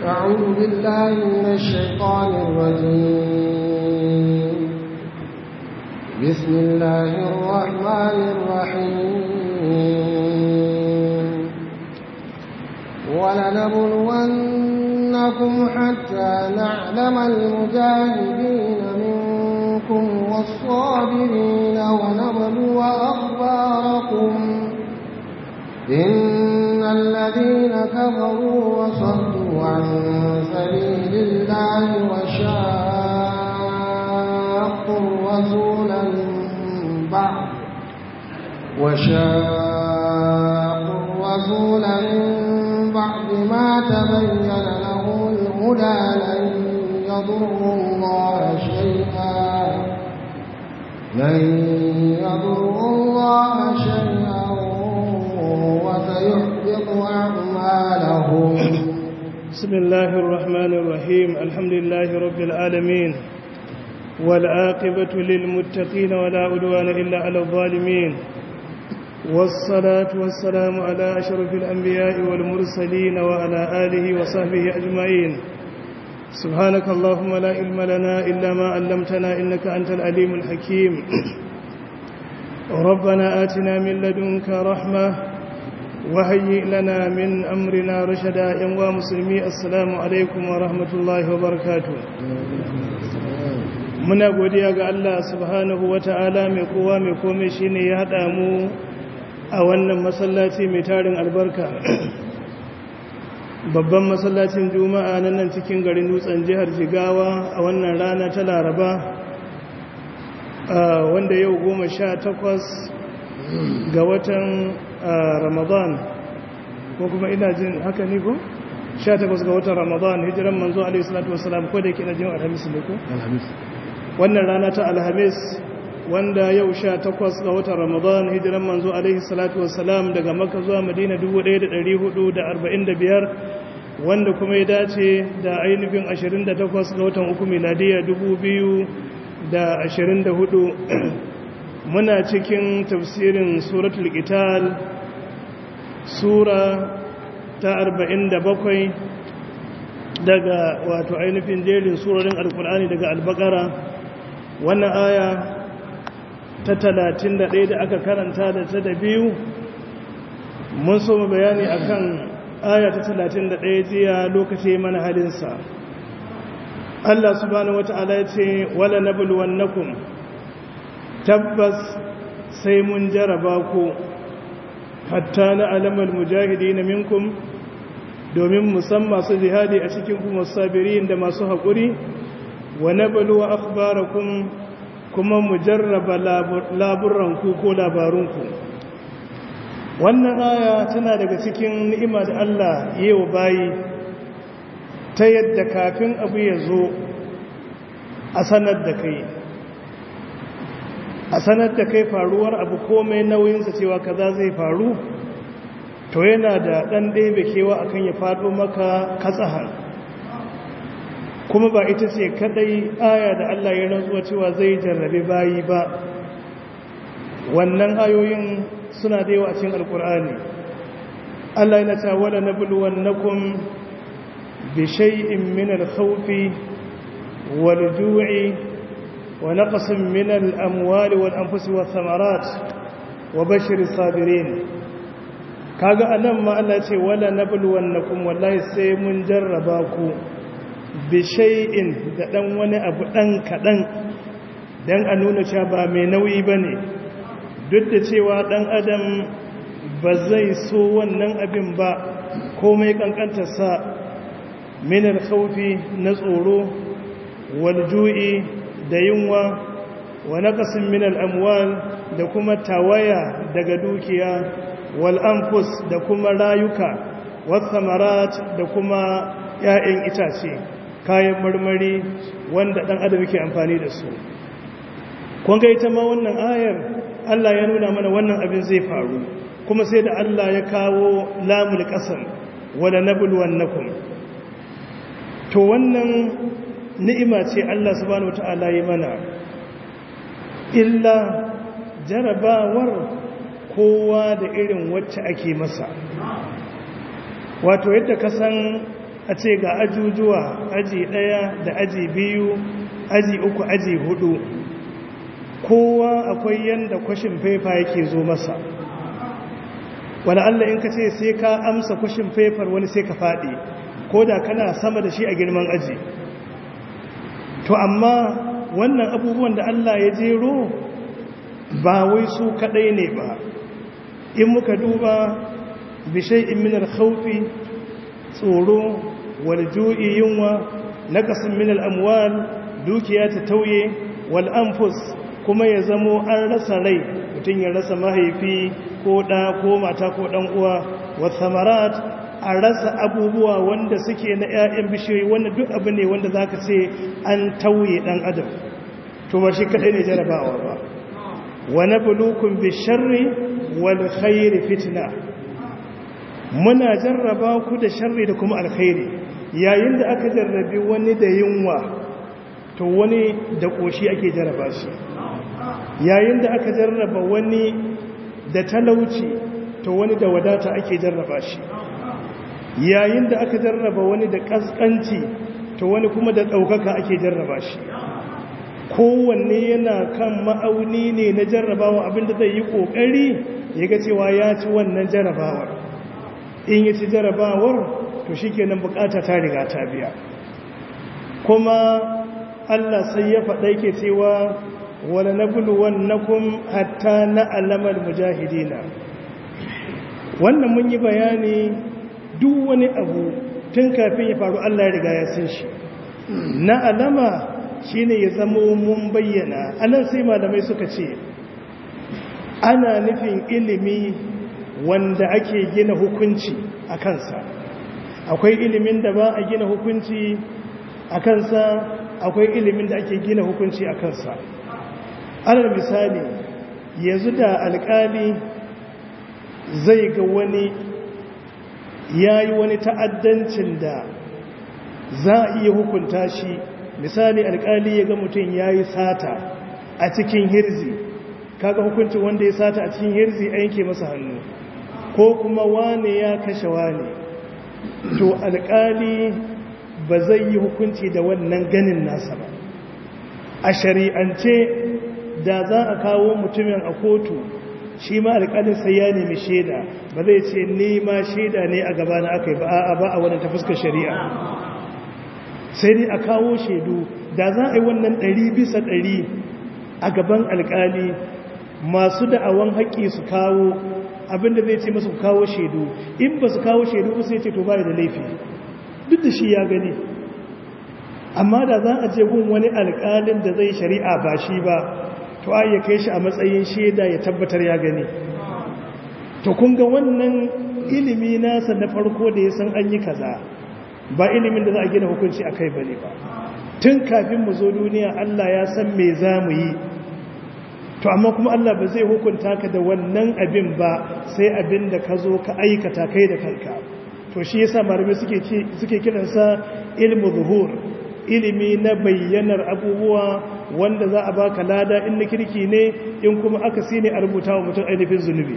أعوذ بالله من الشيطان الرجيم بسم الله الرحمن الرحيم ولنبلونكم حتى نعلم المجاهدين منكم والصابرين ونبلو أخباركم إن الذين كفروا وصدوا عن سبيل الله وشاقوا الرسول من بعد وشاقوا الرسول من بعد ما تبين لهم الهدى لن يضروا الله شيئا لن يضروا الله شيئا وسيحبط أعمالهم بسم الله الرحمن الرحيم الحمد لله رب العالمين والعاقبة للمتقين ولا عدوان إلا على الظالمين والصلاة والسلام على أشرف الأنبياء والمرسلين وعلى آله وصحبه أجمعين سبحانك اللهم لا علم لنا إلا ما علمتنا إنك أنت العليم الحكيم ربنا آتنا من لدنك رحمة وهيئ لنا من أمرنا رشدا ينوى مسلمي السلام عليكم ورحمة الله وبركاته muna godiya ga Allah subhanahu wata'ala mai kowa mai komai shine ya hada mu a wannan masallaci mai tarin albarka babban masallacin juma'a nan nan cikin garin dutsen jihar jigawa a wannan rana ta laraba wanda yau goma sha takwas ga watan ramadan ko kuma ina jin haka ne ko? 18 ga watan ramadan hijiran manzo alaihi salatu wasalam ko da yake na jin alhamis ne ko? alhamis wannan rana ta alhamis wanda yau 18 ga watan ramadan hijiran manzo alaihi salatu wasalam daga makka zuwa madina 1445 wanda kuma ya dace da ainihin 28 ga watan uku miladiya 2024 muna cikin tafsirin suratul qital sura ta 47 daga wato ainihin jerin surorin alkur'ani daga albakara wannan aya ta 31 da aka karanta da ta da biyu mun so mu bayani akan aya ta 31 jiya lokaci mana halinsa Allah subhanahu wata'ala ya ce wala nabluwannakum tabbas sai mun jaraba ku hatta na alamar mujahidi na minkum domin musamman masu jihadi a cikin kuma sabirin da masu haƙuri wa na baluwa akhbarakum kuma mu jarraba laburanku ko labarunku wannan aya tana daga cikin ni'ima da Allah yi wa bayi ta yadda kafin abu ya zo a sanar da kai a sanar da kai faruwar abu komai nauyinsa cewa kaza zai faru to yana da ɗan ɗebe kewa akan ya faɗo maka katsahan kuma ba ita ce kadai aya da Allah ya rantsuwa cewa zai jarrabe bayi ba wannan ayoyin suna da yawa a cikin alkur'ani Allah yana ta wala nabluwannakum bi shay'in min al-khawfi wal-ju'i ونقص من الأموال والأنفس والثمرات وبشر الصابرين kaga anan ma Allah ce wala nabluwannakum wallahi sai mun jarraba ku bi shay'in da dan wani abu dan kadan dan a nuna cewa ba mai nauyi bane duk da cewa dan adam ba zai so wannan abin ba komai kankantar sa min al-khawfi na tsoro wal ju'i da yunwa wa naqasin min al-amwal da kuma tawaya daga dukiya wal anfus da kuma rayuka was samarat da kuma ƴaƴan itace kayan marmari wanda dan adam yake amfani da su kun ga ita ma wannan ayar Allah ya nuna mana wannan abin zai faru kuma sai da Allah ya kawo lamul qasam wala nabluwannakum to wannan ni'ima ce Allah subhanahu wata'ala yi mana illa jarabawar kowa da irin wacce ake masa wato yadda ka san a ce ga ajujuwa aji ɗaya da aji biyu aji uku aji hudu kowa akwai yanda kwashin fefa yake zo masa wani Allah in ka ce sai ka amsa kwashin fefar wani sai ka faɗi ko da kana sama da shi a girman aji to amma wannan abubuwan da Allah ya jero ba wai su kaɗai ne ba in muka duba bishai minar khaufi tsoro walju'i yunwa naqasin min al-amwal dukiya ta tauye wal anfus kuma ya zamo an rasa rai mutum ya rasa mahaifi ko ɗa ko mata ko ɗan uwa wa samarat a rasa abubuwa wanda suke na 'ya'yan bishiyoyi wanda duk abu ne wanda za ka ce an tauye ɗan adam to ba shi kaɗai ne jarabawa ba wani bulukun bisharri wal khairi fitna muna jarraba ku da sharri da kuma alkhairi yayin da aka jarrabi wani da yunwa to wani da ƙoshi ake jarraba shi yayin da aka jarraba wani da talauci to wani da wadata ake jarraba shi yayin da aka jarraba wani da ƙasƙanci to wani kuma da ɗaukaka ake jarraba shi kowanne yana kan ma'auni ne na jarrabawa abinda zai yi ƙoƙari ya ga cewa ya ci wannan jarrabawar in yi ci jarrabawar to shi kenan bukata ta riga ta biya kuma allah sai ya faɗa ke cewa wala na buluwannakum hatta na alamar mujahidina wannan mun yi bayani duk wani abu tun kafin ya faru Allah ya riga ya san shi na alama shine ya zama mun bayyana anan sai malamai suka ce ana nufin ilimi wanda ake gina hukunci a kansa akwai ilimin da ba a gina hukunci a kansa akwai ilimin da ake gina hukunci a kansa alal misali yanzu da alkali zai ga wani ya yi wani ta'addancin da za a iya hukunta shi misali alkali ya ga mutum ya yi sata a cikin hirzi kaga hukuncin wanda ya sata a cikin hirzi a yanke masa hannu ko kuma wane ya kashe wane to alkali ba zai yi hukunci da wannan ganin nasa ba a shari'ance da za a kawo mutumin a kotu shi ma alƙalin sai ya nemi shaida ba zai ce ni ma shaida ne a gaba na aka yi ba a ba a wadda ta fuskar shari'a sai dai a kawo shaidu da za a yi wannan ɗari bisa ɗari a gaban alƙali masu da'awan haƙƙi su kawo abinda zai ce masu kawo shaidu in ba su kawo shaidu ba sai ce to ba da laifi duk da shi ya gani amma da za a je gun wani alƙalin da zai shari'a ba shi ba to a ya kai shi a matsayin shaida ya tabbatar ya gani to kun ga wannan ilimi nasa na farko da ya san an yi kaza ba ilimin da za a gina hukunci a kai ba ne ba tun kafin mu zo duniya Allah ya san me za mu yi to amma kuma Allah ba zai hukunta ka da wannan abin ba sai abin da ka zo ka aikata kai da kanka to shi yasa malamai suke suke kiransa ilmu zuhur ilimi na bayyanar abubuwa wanda za a baka lada in na kirki ne in kuma aka si ne a rubuta wa mutum ainihin zunubi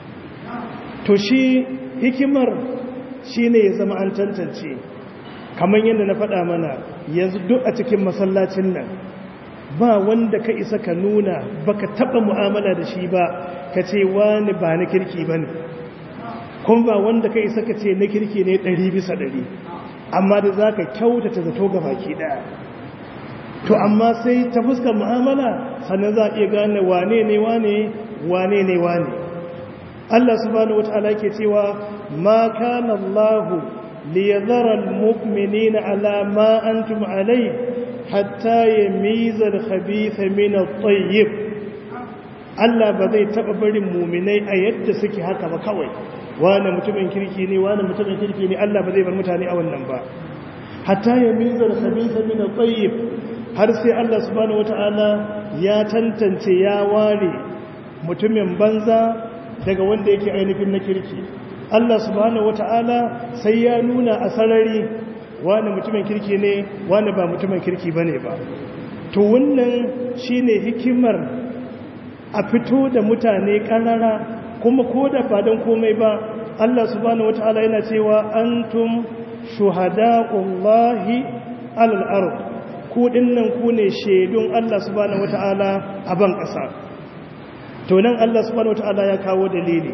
to shi hikimar shi ne ya zama an tantance kamar yadda na faɗa mana yanzu duk a cikin masallacin nan ba wanda ka isa ka nuna baka taɓa mu'amala da shi ba ka ce wani ba na kirki ba ne kuma ba wanda ka isa ka ce na kirki ne ɗari bisa ɗari amma da za ka kyautata zato ga baki ɗaya to amma sai ta fuskar mu'amala sannan za a iya gane wane ne wane wane ne wane Allah subhanahu wata'ala ke cewa ma kana Allah liyadhara almu'minina ala ma antum alai hatta yamiza al-khabitha min at-tayyib Allah ba zai taba barin mu'minai a yadda suke haka ba kawai wani mutumin kirki ne wani mutumin kirki ne Allah ba zai bar mutane a wannan ba hatta yamiza al-khabitha min at-tayyib har sai Allah subhanahu wata'ala ya tantance ya ware mutumin banza daga wanda yake ainihin na kirki Allah subhanahu wata'ala sai ya nuna a sarari wani mutumin kirki ne wani ba mutumin kirki bane ba to wannan shine hikimar a fito da mutane karara kuma ko da ba don komai ba Allah subhanahu wata'ala yana cewa antum shuhada'ullahi alal ard ku dinnan ku ne shaidun Allah subhanahu wata'ala a ban ƙasa to nan Allah subhanahu wata'ala ya kawo dalili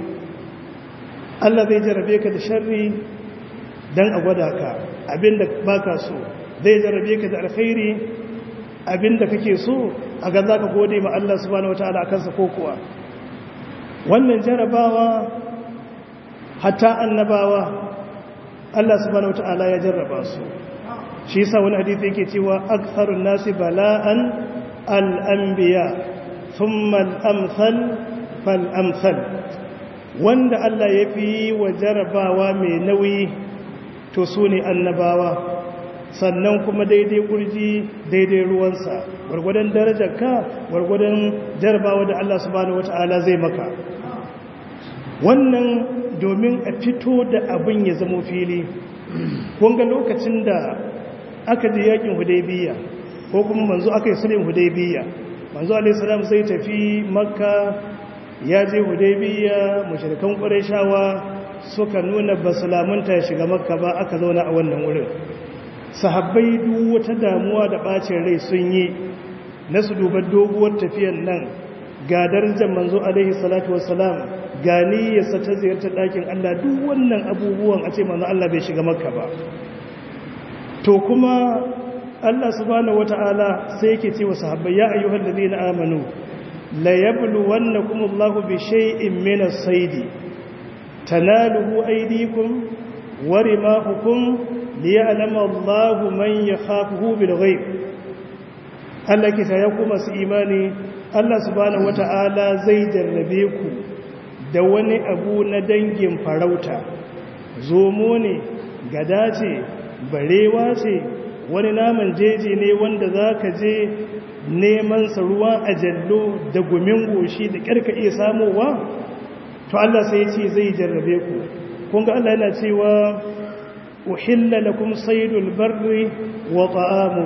Allah zai jarabe ka da sharri dan a gwada ka abinda baka so zai jarabe ka da alkhairi abinda kake so a ga zaka gode ma Allah subhanahu wata'ala akan sa ko kuwa wannan jarabawa hatta annabawa Allah subhanahu wata'ala ya jarraba su shi yasa wani hadisi yake cewa aktharun nasi bala'an al-anbiya thumma al-amsal fal-amsal wanda Allah ya fi wa jarabawa mai nauyi to su ne annabawa sannan kuma daidai kurji daidai ruwansa gwargwadon darajarka gwargwadon jarabawa da Allah subhanahu wata'ala zai maka wannan domin a fito da abin ya zamo fili kunga lokacin da aka je yakin hudaybiya ko kuma manzo aka yi sulhin hudaybiya manzo alaihi salam sai tafi makka ya je hudaybiya mushrikan qurayshawa suka nuna basalamunta ya shiga makka ba aka zauna a wannan wurin sahabbai duk wata damuwa da bacin rai sun yi na su duba doguwar tafiyar nan ga darajar manzo alaihi salatu wassalam ga niyyarsa ta ziyartar ɗakin Allah duk wannan abubuwan a ce manzo Allah bai shiga makka ba to kuma Allah subhanahu wata'ala sai yake ce wa sahabbai ya ayyuhal ladina amanu la yabluwannakum Allahu bi shay'in min as-sayd tanaluhu aydikum wa rimahukum liya'lama Allahu man yakhafuhu bil ghaib Allah ke ta yaku masu imani Allah subhanahu wata'ala zai jarrabe ku da wani abu na dangin farauta zomo ne gada ce barewa ce wani naman jeji ne wanda za ka je neman sa ruwa a jallo da gumin goshi da ƙarka iya samowa to Allah sai ce zai jarrabe ku kunga Allah yana cewa uhilla lakum saydul barri wa ta'amu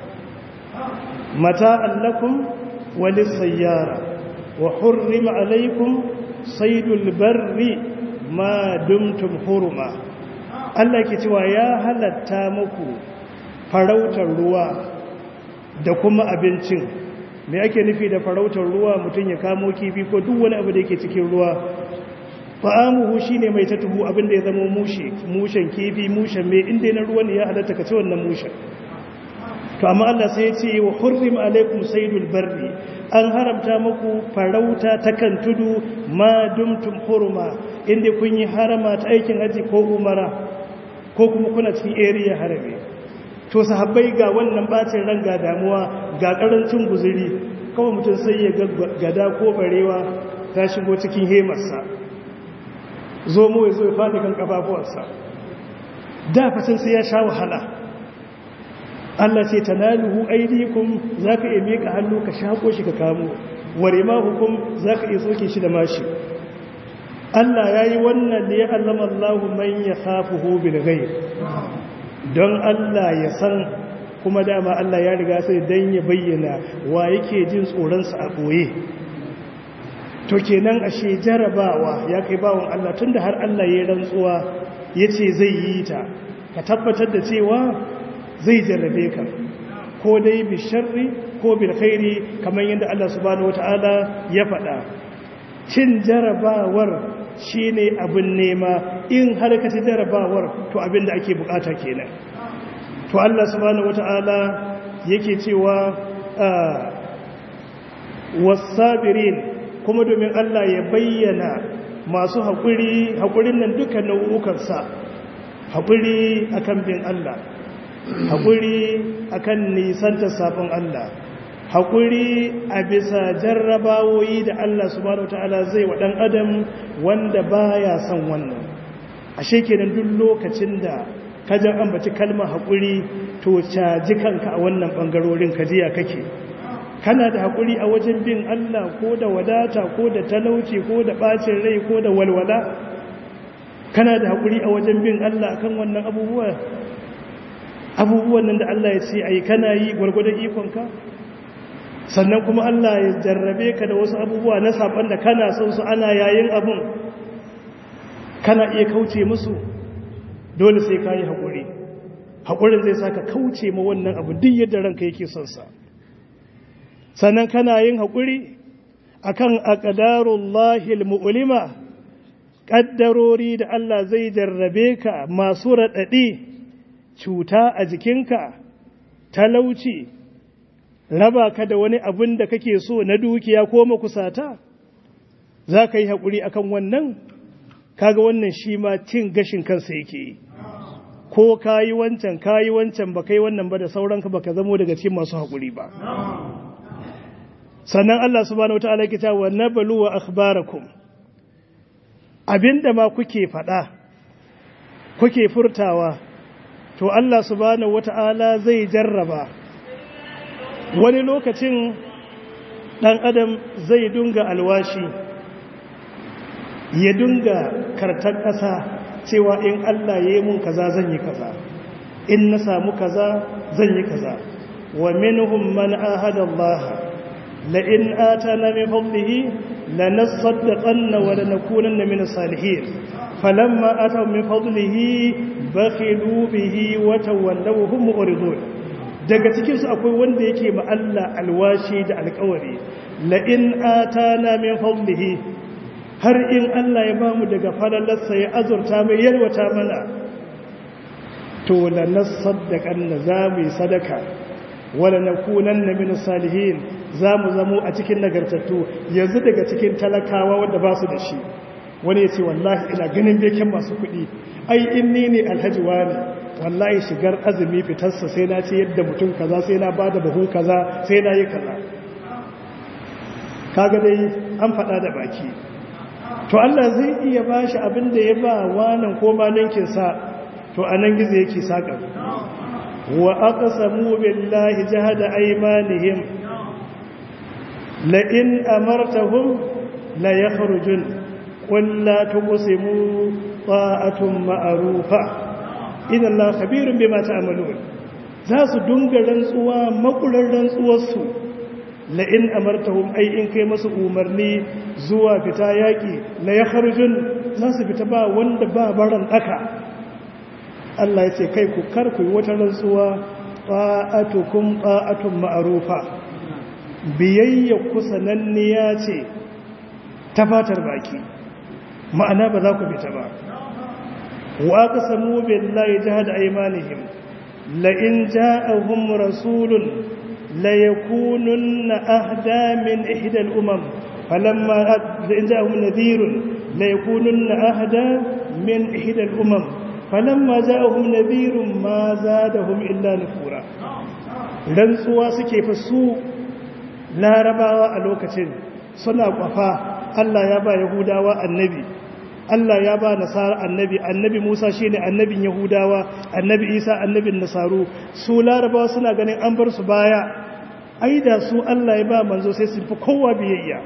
mata'an lakum wa lis-sayyara wa hurrima alaykum saydul barri ma dumtum hurma Allah ke cewa ya halatta muku farautar ruwa da kuma abincin me ake nufi da farautar ruwa mutum ya kamo kifi ko duk wani abu da yake cikin ruwa fa'amuhu shine mai tatuhu abin da ya zama mushe mushen kifi mushen me inda na ruwa ne ya halatta ka ci wannan mushen to amma Allah sai ya ce wa hurrim alaikum saydul barri an haramta muku farauta ta kan tudu ma dumtum hurma inda kun yi harama ta aikin haji ko umara ko kuma kuna cikin area harami to sahabbai ga wannan bacin ran ga damuwa ga karancin guzuri kawai mutum sai ya gada ko barewa ta shigo cikin hemarsa zo mu ya zo ya faɗi kan kafafuwarsa da fatan sai ya sha wahala Allah ce tanaluhu aydikum zaka iya mika hannu ka shako shi ka kamo ware ma hukum zaka iya soke shi da mashi Allah yayi wannan da ya allama Allahu man yakhafuhu bil ghaib don Allah ya san kuma dama Allah ya riga sai dan ya bayyana wa yake jin tsoron sa a boye to kenan ashe jarabawa ya kai bawon Allah tunda har Allah ya rantsuwa yace zai yi ta ka tabbatar da cewa zai jarrabe ka ko dai bi sharri ko bil khairi kamar yadda Allah subhanahu wataala ya faɗa cin jarabawar shine abin nema in har ka ci jarabawar to abin da ake bukata kenan to Allah subhanahu wataala yake cewa wasabirin kuma domin Allah ya bayyana masu haƙuri haƙurin nan duka nau'ukansa haƙuri akan bin Allah haƙuri akan nisanta sabon Allah haƙuri a bisa jarrabawoyi da Allah subhanahu ta'ala zai wa ɗan adam wanda baya son wannan ashe kenan duk lokacin da kajan ambaci kalmar haƙuri to caji kanka a wannan ɓangarorin kajiya kake kana da haƙuri a wajen bin Allah ko da wadata ko da talauci ko da ɓacin rai ko da walwala kana da haƙuri a wajen bin Allah akan wannan abubuwa abubuwan nan da Allah ya ce ai kana yi gwargwadon ikonka sannan kuma Allah ya jarrabe ka da wasu abubuwa na saban da kana son su ana yayin abun kana iya kauce musu dole sai ka yi haƙuri haƙurin zai sa ka kauce ma wannan abu duk yadda ranka yake son sa sannan kana yin haƙuri akan aqdarullahi almu'lima ƙaddarori da Allah zai jarrabe ka masu raɗaɗi cuta a jikinka talauci raba ka da wani abin da kake so na dukiya ko makusata za ka yi haƙuri akan wannan kaga wannan shi ma cin gashin kansa yake yi ko ka yi wancan ka yi wancan ba kai wannan ba da sauranka ba ka zamo daga cikin masu haƙuri ba sannan Allah subhanahu wata'ala ke ta wa nabalu wa akhbarakum abinda ma kuke faɗa kuke furtawa to Allah subhanahu wata'ala zai jarraba wani lokacin ɗan adam zai dunga alwashi ya dunga kartar ƙasa cewa in Allah ya yi mun kaza zan yi kaza in na samu kaza zan yi kaza wa minhum man ahada Allah la in atana min fadlihi lanasaddaqanna wa lanakunanna min as-salihin falamma ataw min fadlihi bakhilu bihi wa tawallaw hum mu'ridun daga cikin su akwai wanda yake ma Allah alwashi da alƙawari la in atana min fadlihi har in Allah ya ba mu daga falalarsa ya azurta mai yalwata mana to la nasaddaqan na za mu yi sadaka wala nakunanna min salihin za mu zamo a cikin nagartattu yanzu daga cikin talakawa wanda ba su da shi wani ya ce wallahi ina ganin beken masu kuɗi ai in ni ne alhaji wani wallahi shigar azumi fitarsa sai na ce yadda mutum kaza sai na bada buhu kaza sai na yi kaza kaga dai an faɗa da baki to Allah zai iya ba shi abin da ya ba wanan ko ma ninkinsa to a nan gizo yake saƙa wa aka samu billahi jihada aimanihim la'in amartahum la ya harujun ƙulla ta kusimu ta'atun ma'arufa idan la khabirun bai mata amalu za su dunga rantsuwa makular rantsuwarsu la'in amartahum ai in kai masu umarni zuwa fita yaƙi la ya harjun za su fita ba wanda ba baran ɗaka Allah ya ce kai ku karku yi wata rantsuwa ƙa'atukum ƙa'atun ma'arufa biyayya ku sananniya ce ta fatar baki ma'ana ba za ku fita ba wa ka samu billahi jihad aymanihim la in ja'ahum rasulun ليكونن أهدى من إحدى الأمم فلما إن جاءهم نذير ليكونن أهدى من إحدى الأمم فلما جاءهم نذير ما زادهم إلا نفورا rantsuwa suke fa su larabawa a lokacin suna kwafa Allah ya ba yahudawa annabi Allah ya ba nasara annabi annabi Musa shine annabin yahudawa annabi Isa annabin nasaru su larabawa suna ganin an bar su baya ai da su Allah ya ba manzo sai su fi kowa biyayya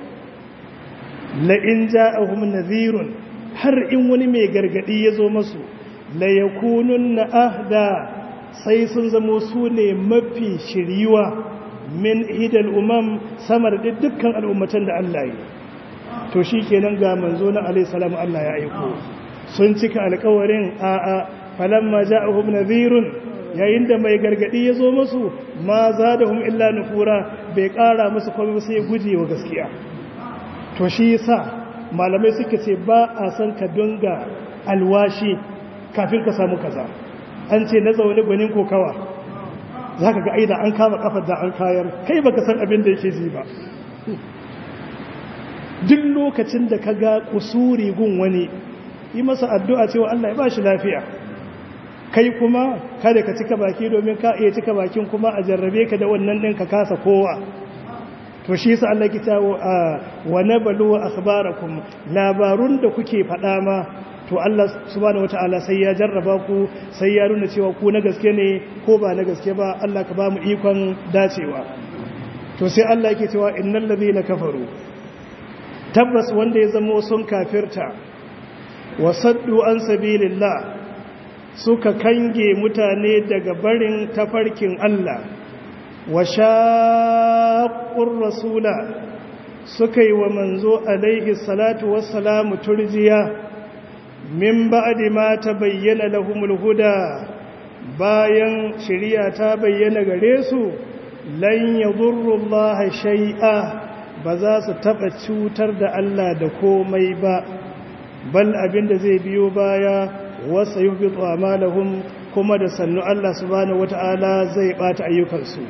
la in ja'ahum nadhirun har in wani mai gargadi ya zo masu la yakununna ahda sai sun zamo su ne mafi shiriwa min hidal umam samar da dukkan al'ummatan da Allah yi to shikenan ga manzo na alayhi salamu Allah ya aiko sun cika alƙawarin a'a falamma ja'ahum nadhirun yayin da mai gargadi ya zo musu ma za da hum illa nufura bai kara musu komai sai guje wa gaskiya to shi yasa malamai suka ce ba a san ka dunga alwashi kafin ka samu kaza an ce na zaune gwanin kokawa za ka ga aida an kama kafar da an kayar kai baka san abin da yake ji ba duk lokacin da ka ga kusuri gun wani yi masa addu'a cewa Allah ya ba shi lafiya kai kuma kada ka cika baki domin ka iya cika bakin kuma a jarrabe ka da wannan ɗin ka kasa kowa to shi sa Allah kita wa nabalu wa akhbarakum labarun da kuke faɗa ma to Allah subhanahu wataala sai ya jarraba ku sai ya nuna cewa ku na gaske ne ko ba na gaske ba Allah ka ba mu ikon dacewa to sai Allah yake cewa innal ladhina kafaru tabbas wanda ya zama sun kafirta wa saddu an sabilillah suka kange mutane daga barin tafarkin Allah wa shaqqur rasula suka yi wa manzo alaihi salatu wassalamu turjiya min ba'di ma tabayyana lahumul huda bayan shari'a ta bayyana gare su lan yadurrullaha shay'a ba za su taba cutar da Allah da komai ba bal abinda zai biyo baya wasa yubitu amalahum kuma da sannu Allah subhanahu wata'ala zai bata ayyukansu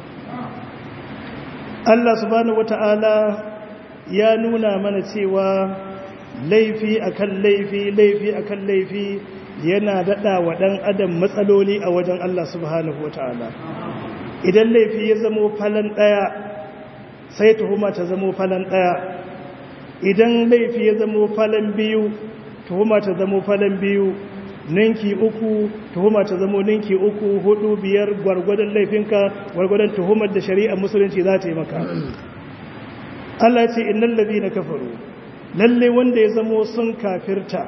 Allah subhanahu wata'ala ya nuna mana cewa laifi akan laifi laifi akan laifi yana dada wa dan adam matsaloli a wajen Allah subhanahu wata'ala idan laifi ya zamo falan daya sai tuhuma ta zamo falan daya idan laifi ya zamo falan biyu tuhuma ta zamo falan biyu ninki uku tuhuma ta zamo ninki uku hudu biyar gwargwadon laifinka gwargwadon tuhumar da shari'ar musulunci za ta yi maka Allah ce innal ladina kafaru lalle wanda ya zamo sun kafirta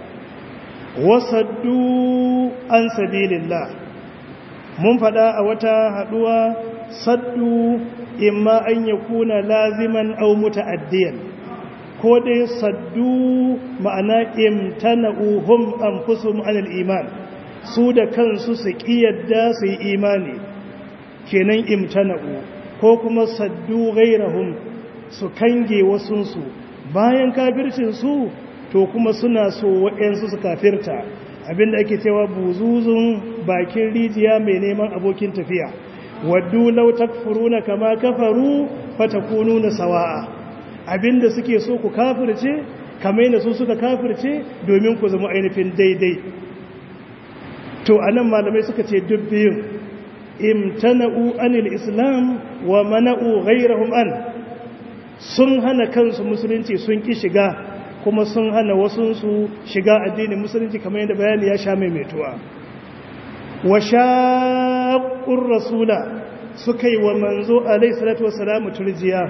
wasaddu an sabilillah mun fada a wata haduwa saddu imma an yakuna laziman aw muta'addiyan ko dai saddu ma'ana imtana'uhum anfusuhum anil iman su da kansu su kiyarda su yi imani kenan imtana'u ko kuma saddu ghairahum su kange wasunsu bayan kafircin su to kuma suna so waɗansu su kafirta abinda ake cewa buzuzun bakin rijiya mai neman abokin tafiya waddu law takfuruna kama kafaru fatakununa sawa'a abinda suke so ku kafirce kamar yadda su suka kafirce domin ku zama ainihin daidai to anan malamai suka ce duk biyun imtana'u anil islam wa mana'u ghayrahum an sun hana kansu musulunci sun ki shiga kuma sun hana wasunsu shiga addinin musulunci kamar yadda bayani ya sha maimaituwa wa shaqqur rasula suka yi wa manzo alayhi salatu wassalamu turjiya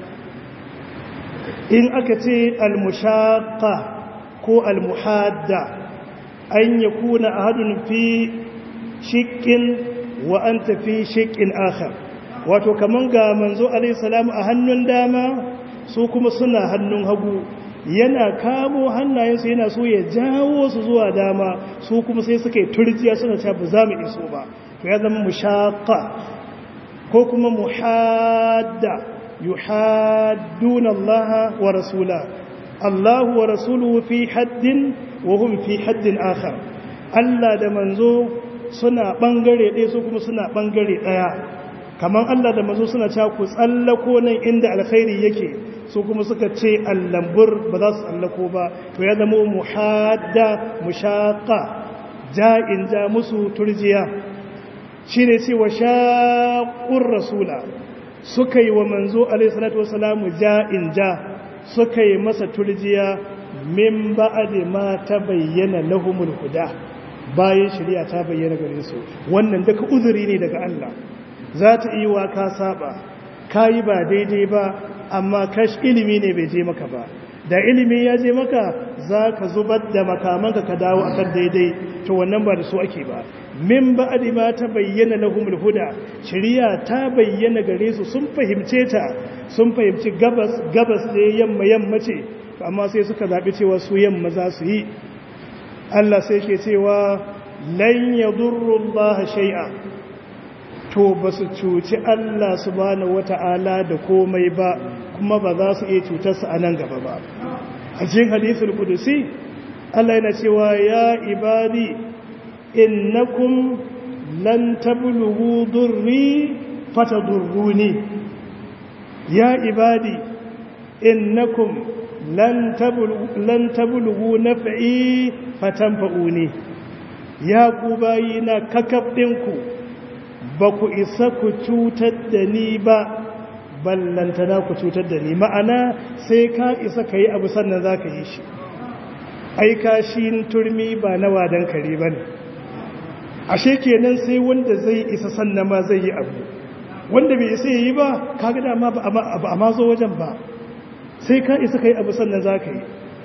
in aka ce al-mushaqqa ko al-muhadda an yakuna ahadun fi shiqqin wa anta fi shiqqin akhar wato kaman ga manzo alayhi salamu a hannun dama su kuma suna hannun hagu yana kamo hannayensu yana so ya jawo su zuwa dama su kuma sai suka yi turjiya suna cewa ba za mu iso ba to ya zama mushaqqa ko kuma muhadda yuhadduna Allah wa rasula Allah wa rasuluhu fi haddin wa hum fi haddin akhar Allah da manzo suna bangare ɗaya su kuma suna bangare ɗaya kamar Allah da manzo suna cewa ku tsallako nan inda alkhairi yake su kuma suka ce allambur ba za su tsallako ba to ya zama muhadda mushaqa ja'in ja musu turjiya shine ce wa shaqur rasula suka yi wa manzo alaihi salatu wasalamu ja'in ja suka yi masa turjiya min ba'di ma tabayyana lahumul huda bayan shari'a ta bayyana gare su wannan duka uzuri ne daga Allah za ta yi wa ka saba kayi ba daidai ba amma kash ilimi ne bai je maka ba da ilimi ya je maka za ka zubar da makamanka ka dawo akan daidai to wannan ba da su ake ba min ba'di ma ta bayyana lahumul huda shari'a ta bayyana gare su sun fahimce ta sun fahimci gabas gabas ne yamma yamma ce amma sai suka zabi cewa su yamma za su yi Allah sai ke cewa lan yadurru Allah shay'a to ba su cuci Allah subhanahu wata'ala da komai ba kuma ba za su iya cutarsa a nan gaba ba a cikin hadisul kudusi Allah yana cewa ya ibadi innakum lan tablughu durri fatadurruni ya ibadi innakum lan tablughu lan tablughu naf'i fatanfa'uni ya ku bayina kakab dinku ba ku isa ku cutar da ni ba ballantana ku cutar da ni ma'ana sai ka isa ka yi abu sannan za ka yi shi aika shi turmi ba na wadan kare ba ne ashe kenan sai wanda zai isa sannan ma zai yi abu wanda bai isa yi ba kaga dama ba a mazo wajen ba sai ka isa ka yi abu sannan za ka yi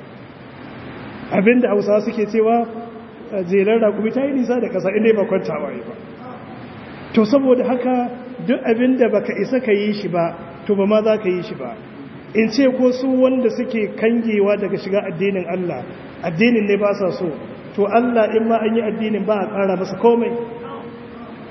abinda hausa suke cewa jelar rakumi ta yi nisa da ƙasa inda ba kwantawa yi ba to saboda haka duk abin da baka isa ka yi shi ba to ba ma za ka yi shi ba in ce ko su wanda suke kangewa daga shiga addinin Allah addinin ne ba sa so to Allah in ma an yi addinin ba a ƙara masa komai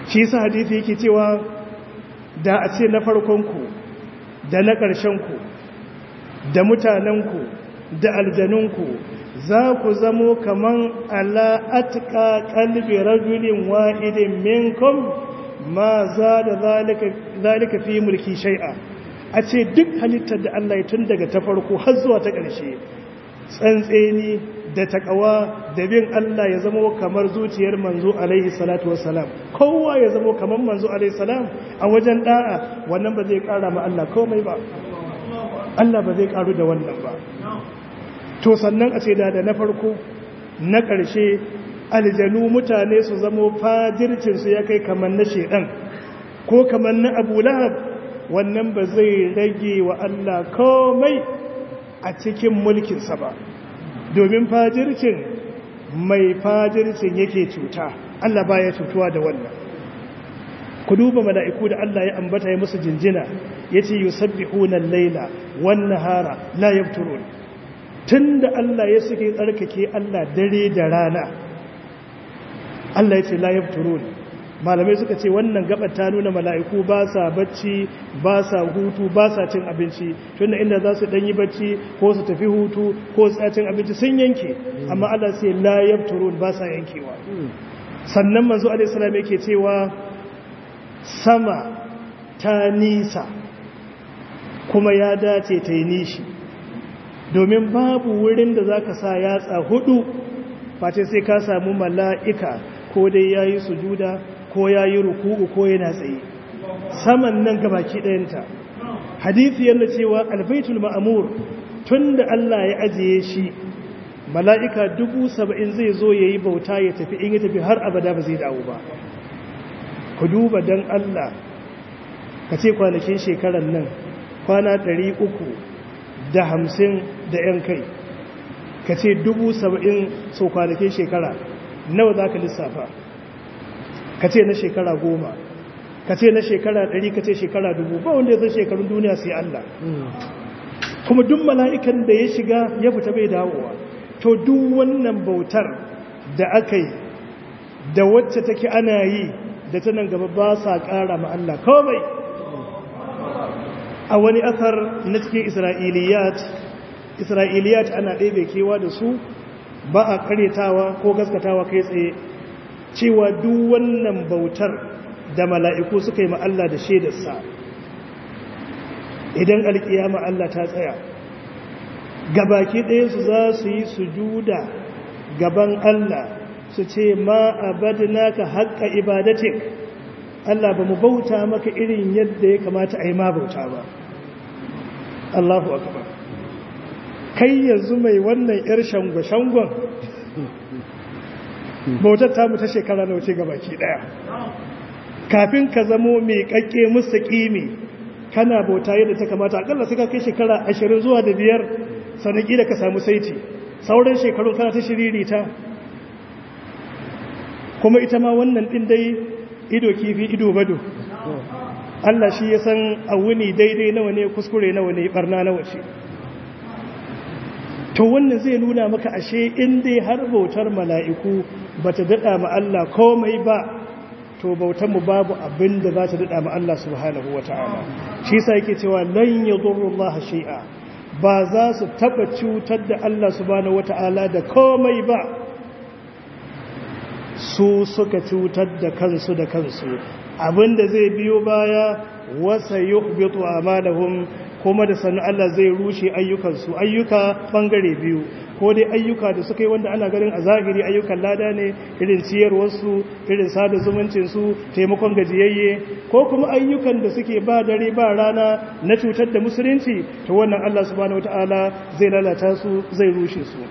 shi sa hadithi yake cewa da a ce na farkonku da na ƙarshenku da mutanenku da aljanunku za ku zamo kaman ala'atka kalbi rajulin wa'idin minkum ma za da zalika fi mulki shai'a a ce duk halittar da Allah ya tun daga ta farko har zuwa ta ƙarshe tsantseni da takawa da bin Allah ya zama kamar zuciyar manzo alaihi salatu wassalam kowa ya zama kamar manzo alaihi salam a wajen da'a wannan ba zai kara ma Allah komai ba Allah ba zai karu da wannan ba to sannan a ce da da na farko na ƙarshe aljanu mutane su zamo fajircinsu ya kai kamar na shedan ko kamar na abu lahab wannan ba zai rage wa Allah komai a cikin mulkinsa ba domin fajircin mai fajircin yake cuta Allah baya cutuwa da wannan ku duba mala'iku da Allah ya ambata ya musu jinjina yace yusabbihuna al-laila wan-nahara la yafturun tunda Allah ya suke tsarkake Allah dare da rana Allah yace la yafturun malamai suka ce wannan gabar ta nuna mala'iku ba sa bacci ba sa hutu ba sa cin abinci tunda inda za su ɗanyi bacci ko su tafi hutu ko su cin abinci sun yanke amma Allah sai la yabturun ba sa yankewa sannan manzo alaihi salam yake cewa sama ta nisa kuma ya dace ta yi nishi domin babu wurin da zaka sa yatsa hudu face sai ka samu mala'ika ko dai yayi sujuda ko ya yi ruku'u ko yana tsaye saman nan gabaki ɗayanta hadithi yana cewa albaitul ma'amur tun da Allah ya ajiye shi mala'ika dubu saba'in zai zo ya yi bauta ya tafi in ya tafi har abada ba zai dawo ba ku duba don Allah ka ce kwanakin shekarar nan kwana ɗari uku da hamsin da ‘yan kai ka ce dubu saba'in so kwanakin shekara nawa za ka lissafa ka ce na shekara goma ka ce na shekara ɗari ka ce shekara dubu ba wanda ya zai shekarun duniya sai Allah kuma duk mala'ikan da ya shiga ya fita bai dawowa to duk wannan bautar da aka yi da wacce take ana yi da ta nan gaba ba sa ƙara ma Allah komai a wani asar na cikin isra'iliyat isra'iliyat ana ɗebe kewa da su ba a karyatawa ko gaskatawa kai tsaye cewa duk wannan bautar da mala'iku suka yi Allah da shaidarsa idan alkiyama Allah ta tsaya gabaki ɗaya su za su yi sujuda gaban Allah su ce ma abadna ka haƙƙa ibadatik Allah ba mu bauta maka irin yadda ya kamata a yi ma bauta ba Allahu akbar kai yanzu mai wannan 'yar shangon bautar tamu ta shekara na wuce gabaki daya kafin ka zamo mai kakke musu kimi kana bauta yadda ta kamata akalla sai ka kai shekara ashirin zuwa da biyar sanaki da ka samu saiti sauran shekarun kana ta shiririta kuma ita ma wannan din dai ido kifi ido bado Allah shi ya san a wuni daidai nawa ne kuskure nawa ne barna nawa ce to wannan zai nuna maka ashe in dai har bautar mala'iku ba ta daɗa ma Allah komai ba to bautanmu babu abin da za ta daɗa ma Allah subhanahu wa ta'ala shi sa yake cewa lan ya Allah shi'a ba za su taɓa cutar da Allah subhanahu wa ta'ala da komai ba su suka cutar da kansu da kansu abinda zai biyo baya wasa yuhbitu amalahum kuma da sannu Allah zai rushe ayyukansu ayyuka bangare biyu ko dai ayyuka da suka yi wanda ana ganin a zahiri ayyukan lada ne irin ciyarwarsu irin sada zumuncinsu taimakon gajiyayye ko kuma ayyukan da suke ba dare ba rana na cutar da musulunci to wannan Allah subhanahu wataala zai lalata su zai rushe su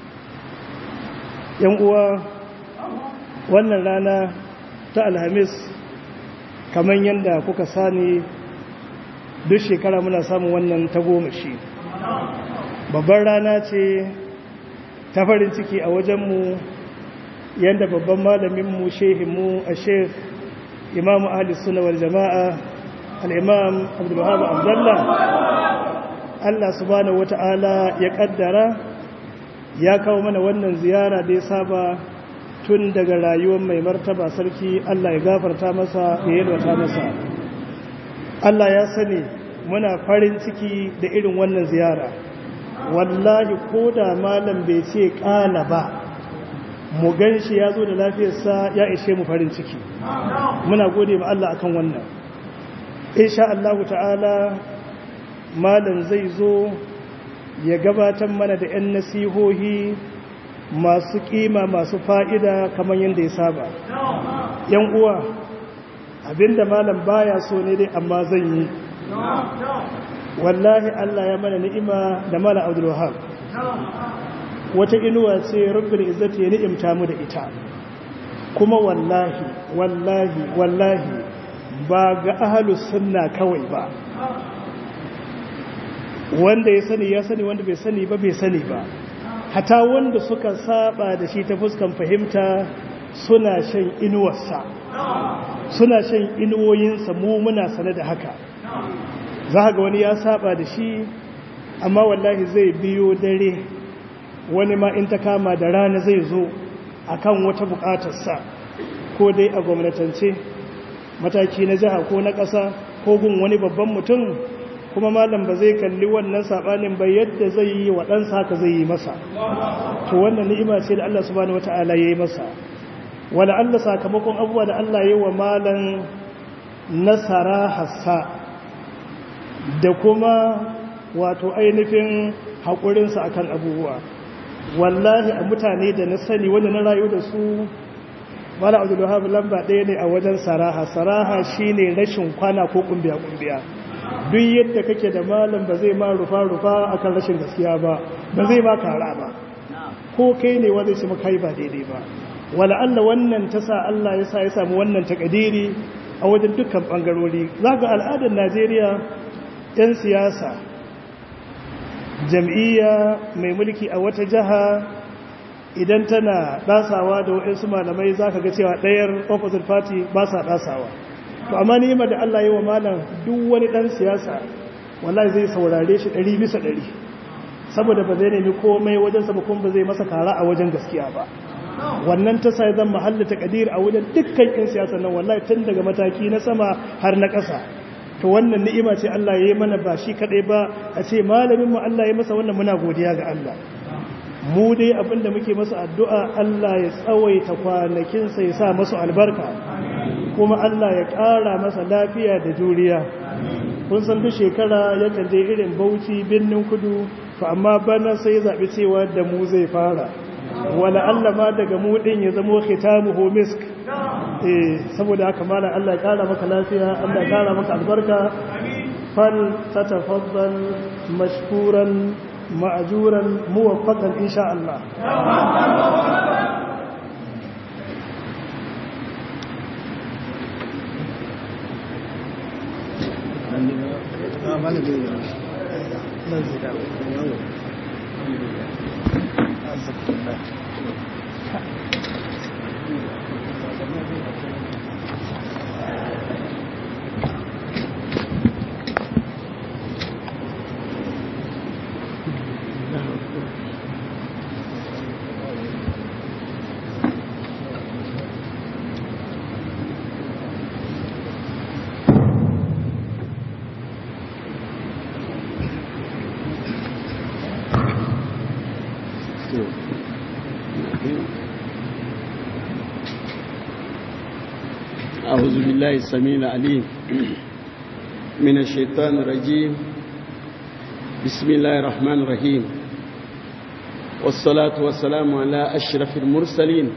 yan uwa wannan rana ta alhamis kamar yadda kuka sani duk shekara muna samun wannan tagomashi babban rana ce ta farin ciki a wajenmu yadda babban malaminmu shehinmu a shek imamu ahalis sunawar jama'a al'imam abdullahi abdullah allah subhanahu wata'ala ya kaddara ya kawo mana wannan ziyara da ya saba tun daga rayuwar mai martaba sarki Allah ya gafarta masa ya yalwata masa Allah ya sani muna farin ciki da irin wannan ziyara wallahi ko da malam bai ce ƙala ba mu gan shi ya zo da lafiyarsa ya ishe mu farin ciki muna gode ma Allah akan wannan insha Allah ta'ala malam zai zo ya gabatar mana da 'yan nasihohi masu kima masu fa'ida kamar yadda ya saba yan uwa abinda malam baya so ne dai amma zan yi wallahi Allah ya mana ni'ima da malam Abdul Wahab wata inuwa ce rabbul izzati ya ni'imta mu da ita kuma wallahi wallahi wallahi ba ga ahlus sunna kawai ba wanda ya sani ya sani wanda bai sani ba bai sani ba hata wanda suka saba da shi ta fuskan fahimta suna shan inuwarsa suna shan inuwoyinsa mu muna sane da haka za ga wani ya saba da shi amma wallahi zai biyo dare wani ma in ta kama da rana zai zo akan wata bukatarsa ko dai a gwamnatance mataki na jiha ko na ƙasa ko gun wani babban mutum kuma malam ba zai kalli wannan sabanin ba yadda zai yi wa ɗansa haka zai yi masa to wannan ni'ima ce da Allah subhanahu wata'ala ya yi masa wala Allah sakamakon abubuwa da Allah ya yi wa malam nasara hassa da kuma wato ainihin haƙurinsa akan abubuwa wallahi a mutane da na sani wanda na rayu da su mala abdullahab lamba ɗaya ne a wajen saraha saraha shine rashin kwana ko kumbiya-kumbiya duk yadda kake da malam ba zai ma rufa-rufa akan rashin gaskiya ba ba zai ma kara ba ko kai ne wanda shi maka yi ba daidai ba wala Allah wannan ta sa Allah ya sa ya samu wannan takadiri a wajen dukkan bangarori za ga al'adar Najeriya 'yan siyasa jam'iyya mai mulki a wata jiha idan tana dasawa da waɗansu malamai za ka ga cewa ɗayar opposite party ba sa dasawa to amma ni'imar da Allah yi wa malam duk wani dan siyasa wallahi zai saurare shi 100 bisa 100 saboda ba zai nemi komai wajen sa kuma ba zai masa kara a wajen gaskiya ba wannan ta sai zan mahalla takadir a wajen dukkan yan siyasa nan wallahi tun daga mataki na sama har na ƙasa to wannan ni'ima ce Allah ya yi mana ba shi kadai ba a ce malamin mu Allah ya masa wannan muna godiya ga Allah mu dai abinda muke masa addu'a Allah ya tsawaita kwanakinsa ya sa masu albarka kuma Allah ya ƙara masa lafiya da juriya kun san duk shekara ya je irin bauchi birnin kudu to amma bana sai zaɓi cewa da mu zai fara wala Allah ma daga mu ɗin ya zamo khitamu homisk eh saboda haka malam Allah ya ƙara maka lafiya Allah ya ƙara maka albarka fal tatafaddal mashkuran ma'ajuran muwaffaqan insha Allah أعوذ بالله السميع العليم من الشيطان الرجيم بسم الله الرحمن الرحيم والصلاة والسلام على أشرف المرسلين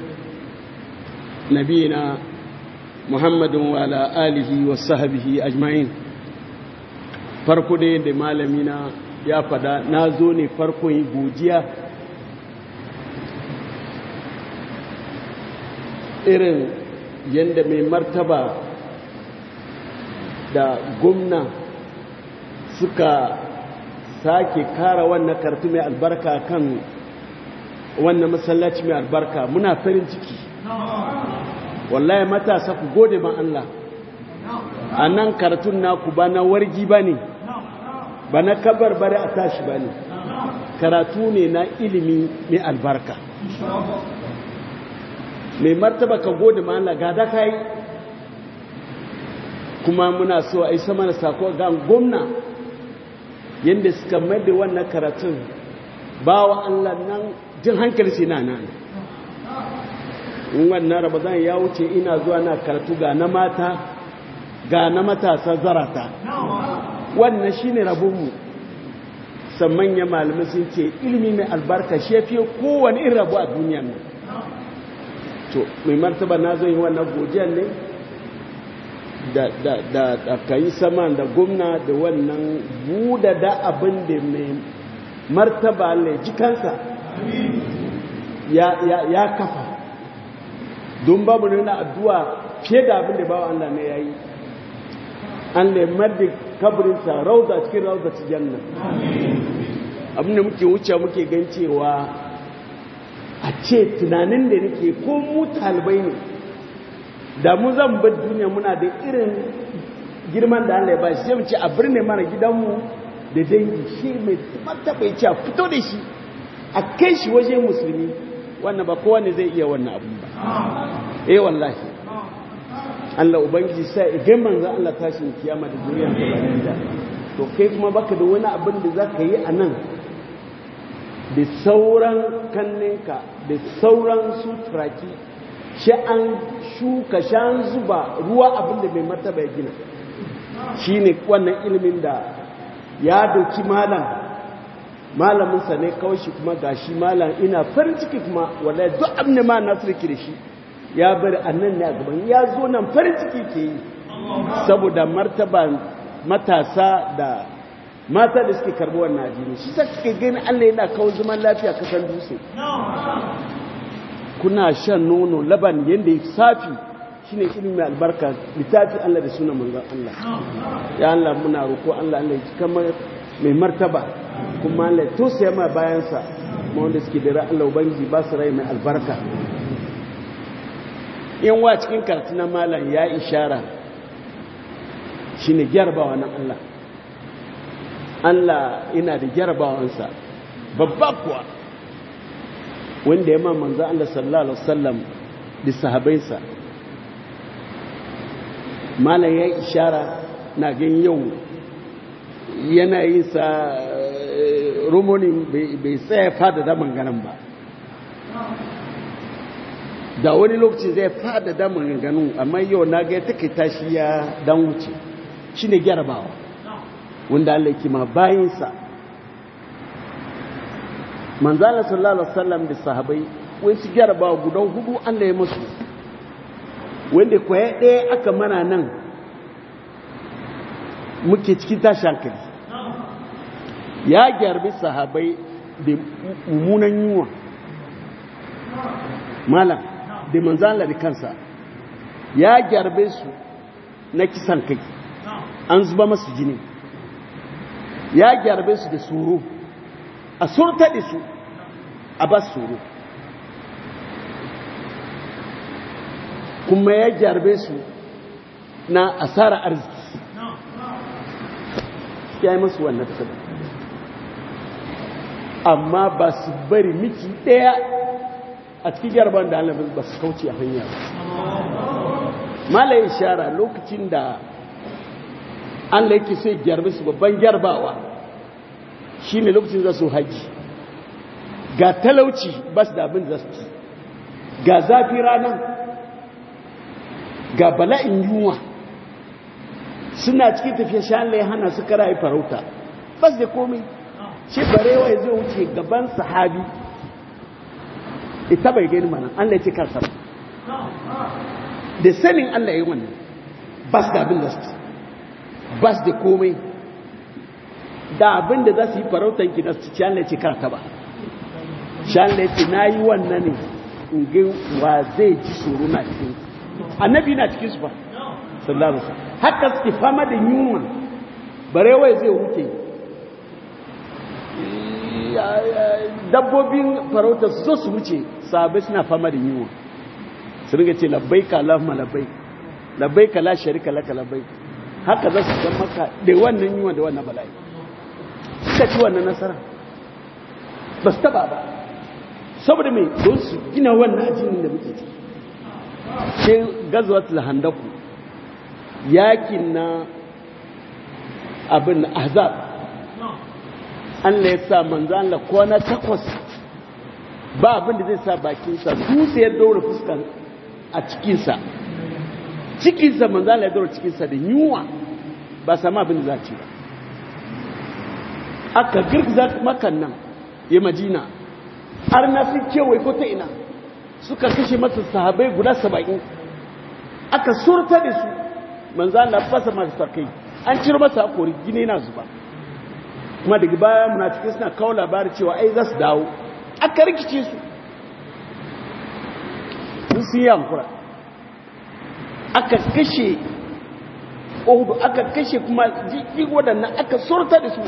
نبينا محمد وعلى آله وصحبه أجمعين farko dai da malamina ya fada na zo ne farkon yi godiya irin yadda mai martaba da gwamna suka sake kara wannan kartu mai albarka kan wannan masallaci mai albarka muna farin ciki wallahi matasa ku gode ban Allah a nan karatun naku ba na wargi ba ne ba na kabar bari a tashi ba ne karatu ne na ilimi mai albarka mai martaba ka gode ma Allah gada kai kuma muna so a yi sama da sako ga gwamna yadda suka mai da wannan karatun ba wa Allah nan jin hankali sai na nan in wannan ramadan ya wuce ina zuwa na karatu ga na mata ga na matasa zarata wannan shine rabonmu san manya malamai sun ce ilimi mai albarka shi ya fiye kowane irin rabu a duniyan nan to mai martaba na zo yi wannan godiyar ne da da da da kai sama da gwamna da wannan buda da abin da mai martaba ne jikansa ya ya ya kafa don babu ne na addu'a fiye da abin da bawa Allah ne yayi an lemar da kabarinsa rauda cikin rauda ci janna abin da muke wuce muke gan cewa a ce tunanin da nake ko mu talibai ne da mu zan bar duniya muna da irin girman da Allah ya ba shi sai mu ce a birne mana gidanmu da dangi shi mai martaba ya ce a fito da shi a kai shi waje musulmi wannan ba kowa ne zai iya wannan abin ba eh wallahi Allah ubangiji sai idan manzo Allah tashin kiyama da duniyar ta bayan da to kai kuma baka da wani abin da zaka yi a nan da sauran kanninka da sauran suturaki shi an shuka shan zuba ruwa abin da mai martaba ya gina shine wannan ilimin da ya doki malam malaminsa ne kawai shi kuma gashi malam ina farin ciki kuma wallahi duk abin da ma nasu da shi ya bari annan ne a gaban ya zo nan farin ciki ke yi saboda martaba matasa da mata da suke karbi wannan addini shi sa kake gani Allah yana kawo zaman lafiya kasan dutse kuna shan nono laban yanda ya safi shine ilimi mai albarka littafi Allah da sunan manzon Allah ya Allah muna roko Allah Allah ya kamar mai martaba kuma Allah ya tosaya ma bayansa ma wanda suke da Allah ubangiji ba su rai mai albarka in wa cikin karatu na malam ya ishara shi ne gyarbawa na Allah Allah ina da gyarbawansa babba kuwa wanda ya manzo Allah sallallahu alaihi wasallam da sahabainsa malam ya ishara na gan yau yana yin sa rumonin bai tsaya fada da manganan ba da wani lokaci zai fada da maganganu amma yau na ga take tashi ya dan wuce shi ne gyarabawa wanda Allah ke ma bayinsa manzala sallallahu alaihi wasallam da sahabai wani su gyarabawa guda hudu Allah ya musu wanda kwaye ɗaya aka mana nan muke cikin tashi hankali ya gyarbi sahabai da mummunan yunwa malam da manzala da kansa ya gyarbe su na kisan kai an zuba masu jini ya gyarbe su da tsoro a surta da su a ba tsoro kuma ya gyarbe su na asara arziki ya yi masu wannan tabi amma ba su bari miki ɗaya a cikin gyarban da alabin ba su kauce a hanya ba malayin shara lokacin da an laiki sai gyarbe su babban gyarbawa shi ne lokacin za su haji ga talauci ba su da abin da su ci ga zafi ranar ga bala'in yunwa suna cikin tafiya shan lai hana su kara yi farauta ba su da komai shi barewa zai wuce gaban sahabi ita bai gani mana Allah ya ce kansa da sanin Allah ya yi wannan ba su da abin da su ba su da komai da abin da za su yi farautan ki da su ci Allah ya ce karta ba shi Allah ya ce na yi wannan ne in ga wa zai ji tsoro na cikin annabi na cikin su ba sallallahu alaihi wasallam haka suke fama da yunwa barewa zai wuce dabbobin farauta su zo su wuce sahabai suna fama da yiwu su ringa ce labbai ka lafma labbai labbai ka la sharika laka labbai haka za su ga maka da wannan yiwa da wannan bala'i suka ci wannan nasara ba su taba ba saboda mai don su gina wannan ajinin da muke ciki sai gazwatul handaku yakin na abin azab Allah ya sa manzo Allah kwana takwas ba abin da zai sa bakinsa dutse ya daura fuskan a cikinsa cikinsa manzo Allah ya daura cikinsa da yunwa ba sama abin da za ci ba aka girgiza makan nan ya majina har na sun kewaye ko ta ina suka kashe masa sahabai guda saba'in aka surta da su manzo Allah fasa masa kai an ciro masa hakori gine na zuba kuma daga baya munafikai suna kawo labari cewa ai za su dawo aka rikice su sun sun yi hankura aka kashe ohudu aka kashe kuma jiki waɗannan aka surta da su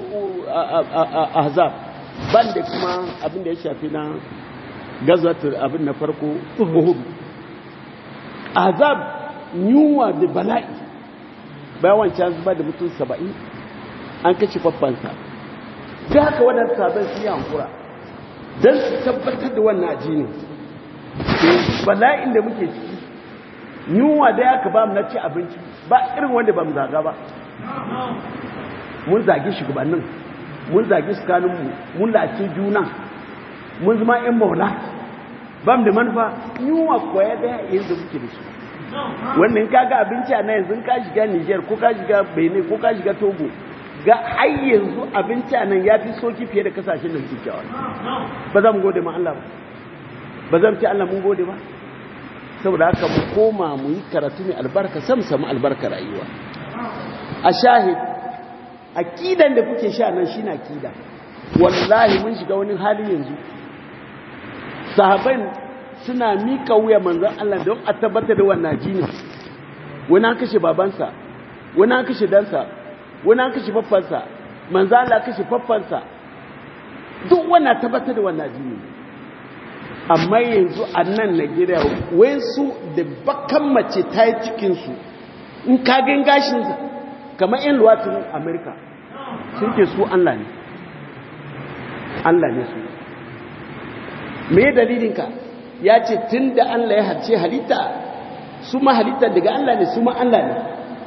a hazab ban da kuma abin da ya shafi na gazatar abin na farko ohudu azab yunwa da bala'i bayan wancan zuba da mutum saba'in an kashe faffansa da haka waɗanda sabon su yi hankura don su tabbatar da wannan ajini bala'in da muke ciki yunwa da ya ka ba mu na ci abinci ba irin wanda ba mu zaga ba mun zagi shugabannin mun zagi sukaninmu mun lace juna mun zama 'yan maula ba mu da manufa yunwa kwaya daya yanzu muke da su wannan kaga abinci a na yanzu ka shiga niger ko ka shiga benin ko ka shiga togo ga har yanzu abinci a nan ya fi soki fiye da kasashen da suke kyawa ba za mu gode ma Allah ba ba zan ce Allah mun gode ba saboda haka mu koma mu yi karatu mai albarka sam samu albarka rayuwa a shahid akidan da kuke sha nan shine akida wallahi mun shiga wani hali yanzu sahaban suna mika wuya manzon Allah don a tabbatar da wannan jini wani an kashe babansa wani an kashe dansa wani an kashe faffansa manzo Allah kashe faffansa duk wannan tabbatar da wannan jini amma yanzu a nan Najeriya wai su da bakan mace ta yi cikin su in ka gan gashin kamar yan luwatin Amerika sun ke su Allah ne Allah ne su me dalilin ka ya ce tun da Allah ya harce halitta su ma halitta daga Allah ne su ma Allah ne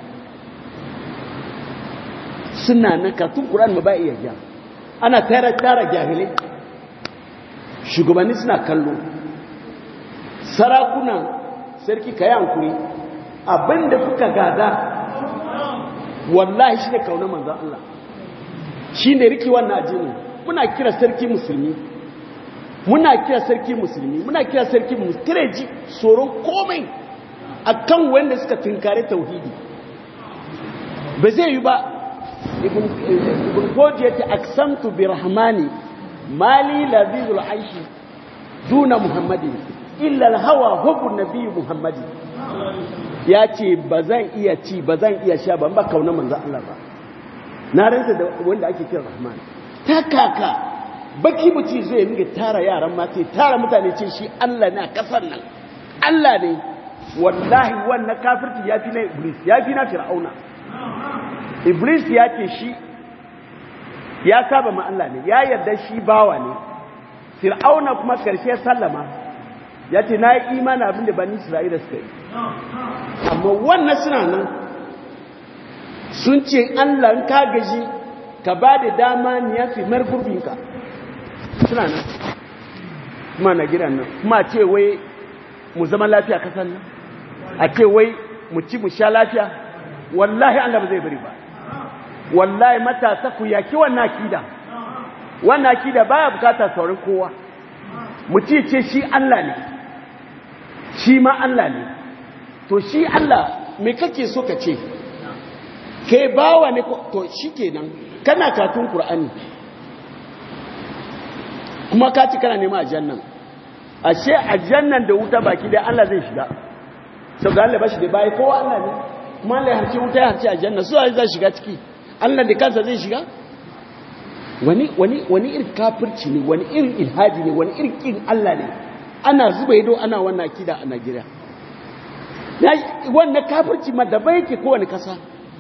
suna na katun ƙuran ba iya gya ana tara tara jahilai shugabanni suna kallo sarakunan sarki ka yi hankuri abinda kuka gada wallahi shi ne kauna manzan Allah shi ne riki wannan ajini muna kira sarki musulmi muna kira sarki musulmi muna kira sarki musulmi ji tsoron komai akan wanda suka tunkare tauhidi ba zai yi ba ibn koji yace aksamtu bi rahmani mali lazizul aishi duna muhammadin illa alhawa hubbu nabiy muhammadin yace bazan iya ci bazan iya sha ban ba kauna manzo Allah ba na rantsa da wanda ake kira rahman ta kaka baki buci zai minga tara yaran mata tara mutane ce shi Allah ne a kasar nan Allah ne wallahi wannan kafirci yafi na iblis yafi na fir'auna iblis ya ce shi ya saba ma Allah ne ya yarda shi bawa ne fir'auna kuma karshe sallama ya ce na yi imani abin da bani isra'ila suka yi amma wannan suna nan sun ce Allah ka gaji ka ba da dama ni ya fi margurbinka suna nan kuma na gidan nan kuma ce wai mu zama lafiya kasan nan a ce wai mu ci mu sha lafiya wallahi Allah ba zai bari ba wallahi matasa ku yaki wannan akida wannan akida baya bukata saurin kowa mu ce ce shi Allah ne shi ma Allah ne to shi Allah me kake so ka ce kai bawa ne to shikenan kana katun Qur'ani kuma ka ci kana nema aljannan ashe aljannan da wuta baki dai Allah zai shiga saboda Allah ba shi da bai kowa Allah ne kuma Allah ya harce wuta ya harce aljanna su zai shiga ciki Allah da kansa zai shiga wani wani wani irin kafirci ne wani irin ilhaji ne wani irin kin Allah ne ana zuba ido ana wannan akida a Najeriya wannan kafirci ma daban yake kowane kasa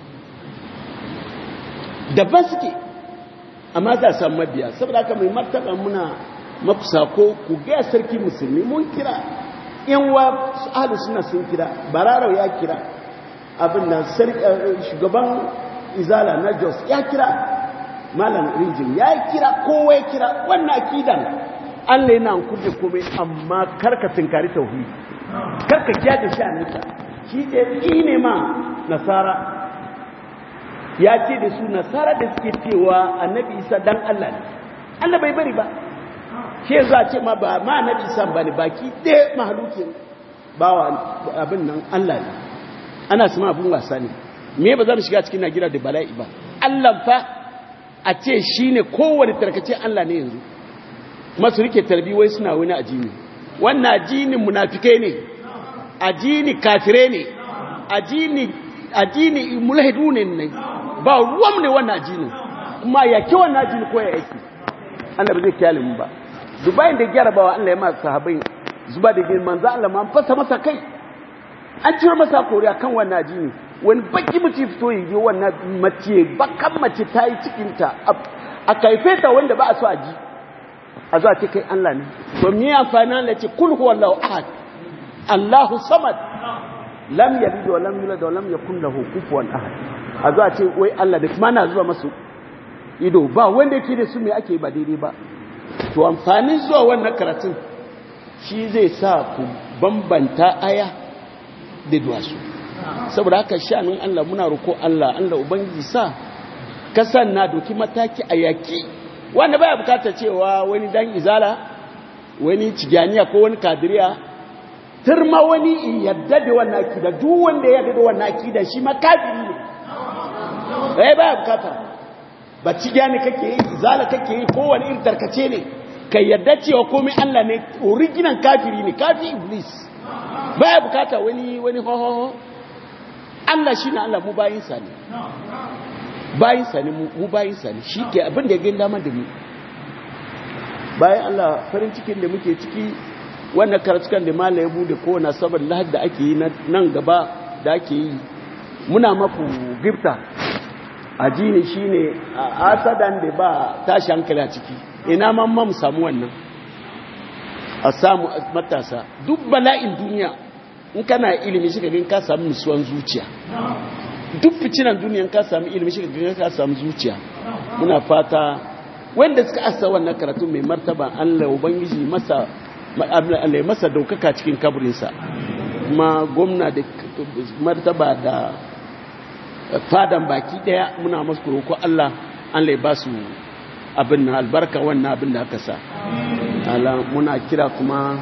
daban suke amma za a samu mabiya saboda haka mai martaba muna makusa ko ku gaya sarki musulmi mun kira yan wa ahlu suna sun kira bararau ya kira abin nan shugaban izala na jos ya kira malam rijin ya kira kowa ya kira wannan akidan allah yana kuje kome amma karka tunkari tauhidi karka kiya da sha'aninka shi ɗaya ne ma nasara ya ce da su nasara da suke cewa annabi isa dan allah ne allah bai bari ba shi yanzu a ce ma ba ma annabi isa ba ne baki ɗaya mahalukin bawa abin nan allah ne ana sama abin wasa ne me ba za mu shiga cikin nagira da bala'i ba allah fa a ce shi ne kowane tarkace allah ne yanzu masu rike tarbi wai suna wani ajini wannan ajinin munafikai ne ajini kafire ne ajini ajini mulhidu ne ne ba ruwan ne wannan ajinin kuma ya ki wannan ajini ko ya yake Allah ba zai kyale mu ba dubayin da gyarabawa Allah ya ma sahabbai zuba da gin manzo Allah ma fasa masa kai an ciro masa koriya kan wannan ajini wani baki mutum fito yi wannan mace bakan mace ta yi cikinta a kaife ta wanda ba a so a ji a zuwa ce kai Allah ne to mi amfani Allah ce kul huwallahu ahad Allahu samad lam yalid wa lam yulad wa lam yakul lahu kufuwan ahad a zuwa ce wai Allah da kuma na zuwa masu ido ba wanda yake da su me ake ba daidai ba to amfanin zuwa wannan karatun shi zai sa ku bambanta aya da duwasu saboda haka sha'anin Allah muna roko Allah Allah ubangiji sa kasan na doki mataki a yaki wanda baya bukata cewa wani dan izala wani cigiyaniya ko wani kadiriya turma wani in yadda da wannan akida duk wanda ya yadda da wannan akida shi ma kafiri ne bai baya bukata ba cigiyani kake yi izala kake yi ko wani irin tarkace ne ka yadda cewa komai Allah ne original kafiri ne kafi iblis baya bukata wani wani ho Allah shi ne Allah mu bayinsa ne bayinsa ne mu bayinsa ne shi ke abin da ya gani dama da mu bayan Allah farin cikin da muke ciki wannan karatukan da mala ya bude kowane sabar lahad da ake yi nan gaba da ake yi muna maku gifta a jini shi ne a asadan da ba tashi hankali a ciki ina mamma mu samu wannan a samu matasa duk bala'in duniya in kana ilimi shi gagin ka samu nisuwan zuciya duk ficinan duniyan ka samu ilimi shi gagin ka samu zuciya muna fata wanda suka asa wannan karatu mai martaba Allah ubangiji masa Allah masa daukaka cikin kaburinsa kuma gwamna da martaba da fadan baki daya muna masu roko Allah Allah ya ba su abin na albarka wannan abin da aka sa ala muna kira kuma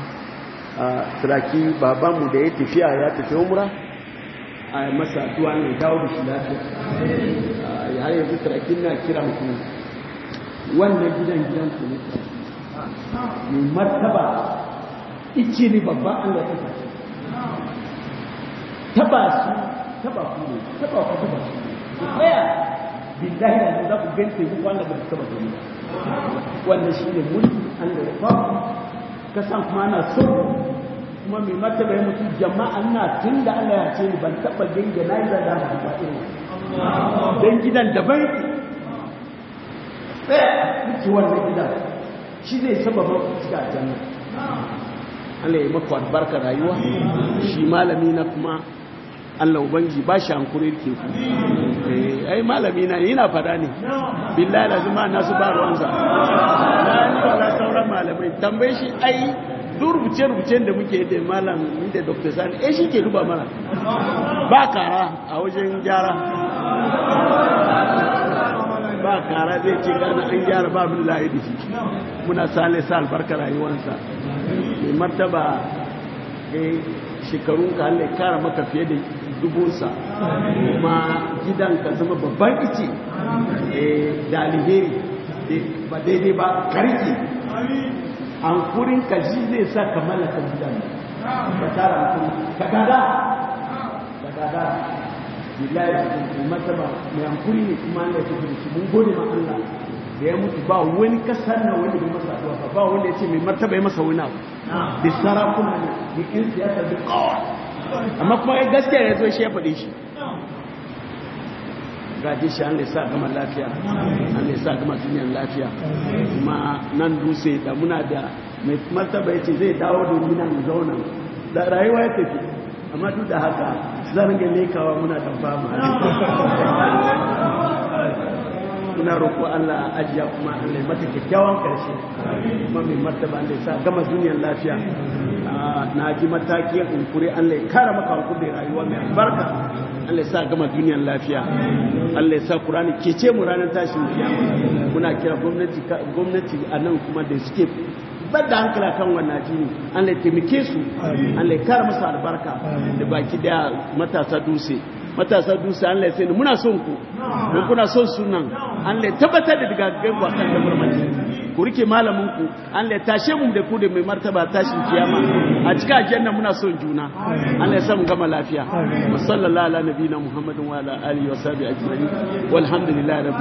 saraki babanmu da ya tafiya ya tafi umra a masa addu'a ne dawo da shi lafiya har yanzu sarakin na kira ku wannan gidan gidan ku ne mai martaba ice ne babban Allah ta tafi taba su taba ku ne taba ku taba su tsaya billahi da za ku gante ku wanda ba taba gani wannan shi ne mulki Allah ya faku ka san kuma na so kuma mai martaba ya mutu jama'a na tun da Allah ya ce ni ban taba ganga na yi da da ba irin dan gidan daban tsaya muke wannan gidan shi zai sababa shiga aljanna Allah ya maku albarka rayuwa shi malami na kuma Allah ubangi ba shi hankuri ke ku ai malami na yana fada ne billahi lazima nasu ba ruwansa na ni wala sauran malamai tambaye shi ai duk rubuce-rubucen da muke da malam da dr sani eh shi ke duba mana ba kara a wajen gyara ba kara zai ce gana an gyara ba min layi da shi muna sale sa albarka rayuwansa mai martaba shekarun ka Allah kara maka fiye da dubunsa kuma gidan ka zama babban ice da alheri ba daidai ba karki an kurin ka shi zai sa ka mallaka gidan ka tara mutum ka gada ka gada billahi mai martaba mai hankuri ne kuma Allah ya tafi shi mun gode ma Allah da ya mutu ba wani kasar na wani bai masa addu'a ba ba wanda ya ce mai martaba ya masa wani abu da sarakuna ne da ƴan siyasa da kawai amma kuma ya gaskiya ya zo shi ya faɗi shi gaje shi an sa gama lafiya an sa gama duniyar lafiya kuma nan dutse da muna da mai martaba ya ce zai dawo da nan zauna da rayuwa ya tafi amma duk da haka zan ga lekawa muna da fama muna roƙo Allah ajiya kuma Allah ya mata kyakkyawan karshe kuma mai martaba Allah ya sa gama duniyar lafiya na ji mataki kunkuri Allah ya kara maka hankuri rayuwa mai albarka Allah ya sa gama duniyar lafiya Allah ya sa Qur'ani kece mu ranar tashin kiyama muna kira gwamnati gwamnati a nan kuma da suke bar da hankala kan wannan jini Allah ya taimake su Allah ya kara musu albarka da baki da matasa dutse matasa dutse Allah ya sani muna son ku mun kuna son sunan Allah ya tabbatar da daga gaggan wasan da murmaki ku rike malamin ku Allah ya tashe mu da ku da mai martaba tashin kiyama a cikin aljanna muna son juna Allah ya sa mu gama lafiya wa sallallahu ala nabiyina muhammadin wa ala alihi wa sahbihi ajma'in walhamdulillahi